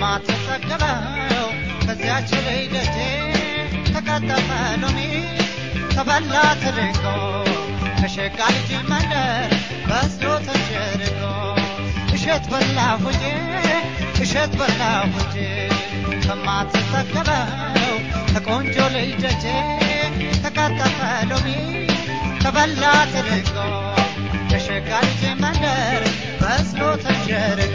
ከማትጠገበው ከዚያች ላይ ደጄ ተቀጠፈ ሎሚ ተበላ ተደርጎ ከሸጋ ልጅ መንደር በስሎ ተጀርጎ እሸት በላሁ እንጂ እሸት በላሁ እንጂ ከማትጠገበው ከቆንጆ ላይ ደጄ ተቀጠፈ ሎሚ ተበላ ተደርጎ ከሸጋ ልጅ መንደር በስሎ ተጀርጎ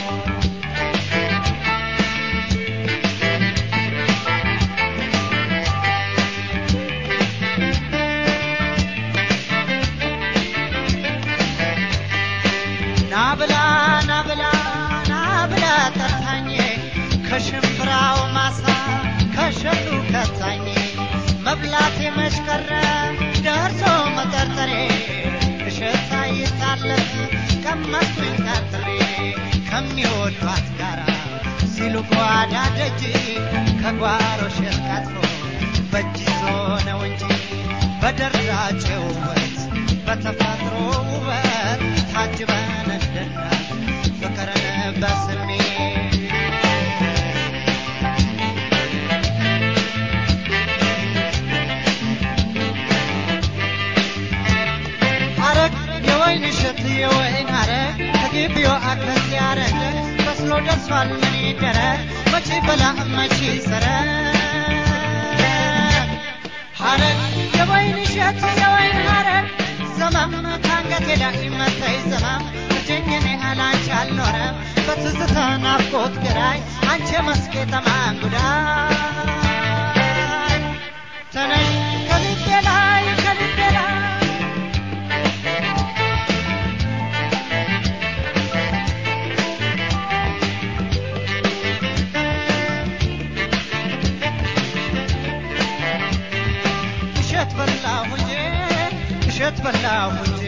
ናብላ ናብላ ናብላ ጠርታኝ ከሽምብራው ማሳ ከሸቱ ከታኝ መብላቴ መች ቀረ ደርሶ መጠርጠሬ እሸት አይታለፍ ቀመስኩኝ ታትሬ ከሚወዷት ጋራ ሲሉ ጓዳ ደጅ ከጓሮ እሸት ቀጥፎ በእጅ ይዞ ነው እንጂ በደራጭ ውበት በተፈጥሮ ውበት ታጅበን እንድናል ፍቅርን በስሜት አረግ የወይን እሸት የወይን አረግ ከግቢው አክለት ያረግ በስሎ ደርሷል ምን ይደረግ መቼ በላ መቼ ሰረግ ሐረግ የወይን እሸት የወይን ሐረግ ዘመም ከአንገቴ ላይ መተይ ዘመም እጅኝኔ አላንቺ አልኖረም በትዝታ ናፍቆት ግራይ አንቺ መስኬ ጠማን ጉዳይ ተነሽ ከልቤ ላይ ከልቤ ላይ እሸት በላሁ እንጂ እሸት በላሁ እንጂ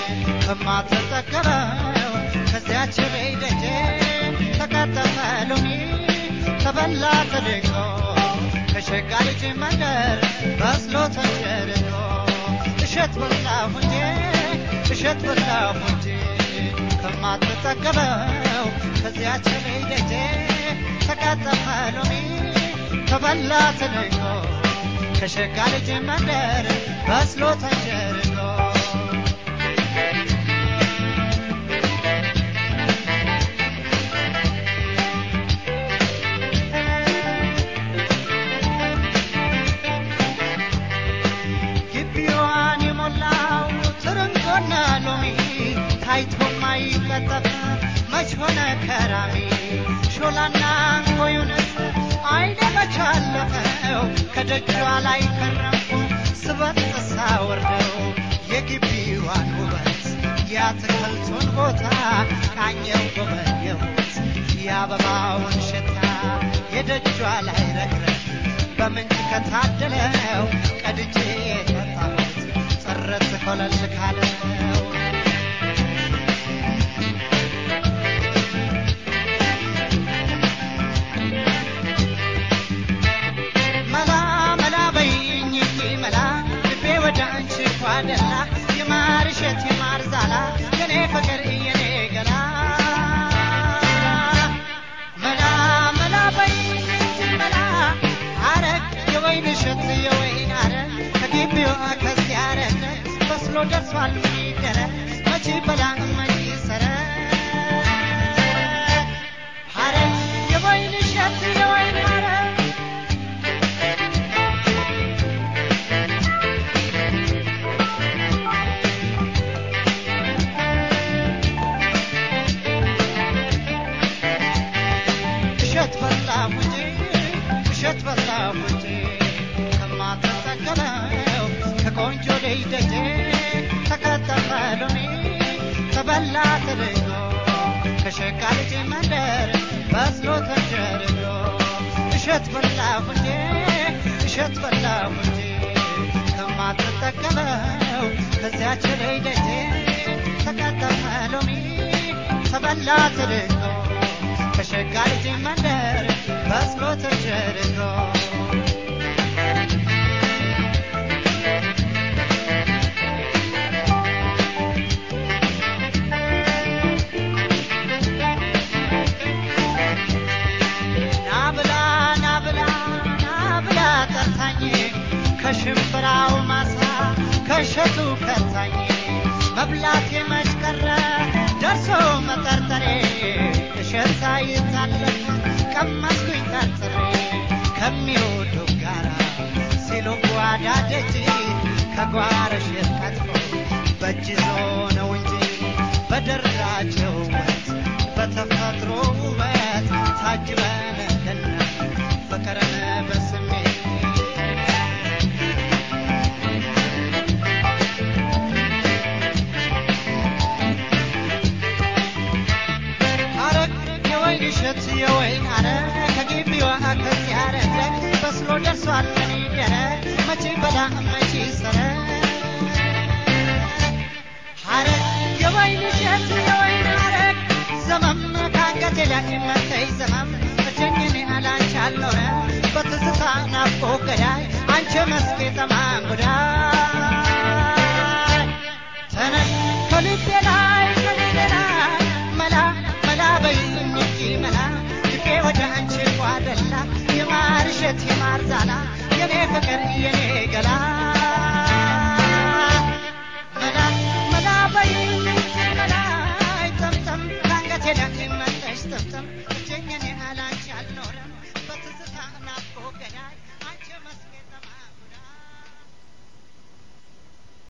ከማትጠገበው ከዚያች ላይ ደጄ ተቀጠፈ ሎሚ ተበላ ተደንቆ ከሸጋ ልጅ መንደር በስሎ ተጀርጎ እሸት በላሁ እንጂ እሸት በላሁ እንጂ ከማትጠገበው ከዚያች ላይ ደጄ ተቀጠፈ ሎሚ ተበላ ተደንቆ ከሸጋ ልጅ መንደር በስሎ ተጀርጎ ግቢዋን የሞላው ትርንጎና ሎሚ ታይቶ ማይቀጠፍ መች ሆነ ከራሚ ሾላና እንኮዩንስ አይኔ መች አለፈው ከደጇ ላይ ከረምኩ ስበት ሳወርደው የግቢዋን ውበት የአትክልቱን ቦታ ቃኘው ጎበኘሁት የአበባውን ሽታ የደጇ ላይ ረግረግ በምንጭ ከታደለው ቀድጄ የጠጣሁት ጥርት ኮለል ካለው መላ መላ በይኝ መላ ልቤ ወደ አንቺ ኳደላ የማር እሸት የማር ዛላ የኔ ፍቅር የኔ ገላ መላ መላ በይኝ መላ አረግ የወይን እሸት የወይን አረግ ከግቢው ከዚያ አረግ በስሎ ደርሷል ምን ይደረግ መቼ በላ መቼ ሰረግ ሐረግ የወይን እሸት የወይን ሐረግ እሸት በላሁ እንጂ እሸት በላሁ እንጂ ከማትጠገበው ከቆንጆ ልጅ ደጄ ተቀጠፈ ሎሚ ተበላ ተደርጎ ከሸጋ ልጅ መንደር በስሎ ተጀርጎ እሸት በላሁ እንጂ እሸት በላሁ እንጂ ከማትጠገበው ከዚያች ላይ ደጄ ተቀጠፈ ሎሚ ተበላ ተደርጎ ከሸጋ ልጅ መንደር በስሎ ተጀርጎ ጠርታኝ ከሽምብራው ማሳ ከእሸቱ ከታኝ መብላት የመሽቀረ ደርሶ መጠርጠሬ እሸት ሳይታለፍ ቀመስኩኝ ጠርጥሬ ከሚወዱ ጋራ ሲሉ ጓዳ ደጅ ከጓረ እሸት ቀጥፎ በእጅ ይዞ ነው እንጂ በደራቸው ውበት በተፈጥሮ ውበት ታጅበን እንድናይ ፍቅርን በስሜት አረግ የወይን እሸት የወይን አረግ ከግቢዋ ከዚያ ረግ በስሎ ደርሷል ምን ይደረግ መቼ በላ መቼ ሰረግ ሐረግ የወይን እሸት የወይን ሐረግ ዘመም ከአንገቴ ላይ መተይ ዘመም እጀኝኔ አላንቺ አልኖረ በትዝታ ናፍቆ ገዳይ አንቺ መስኬ ጠማን ጉዳይ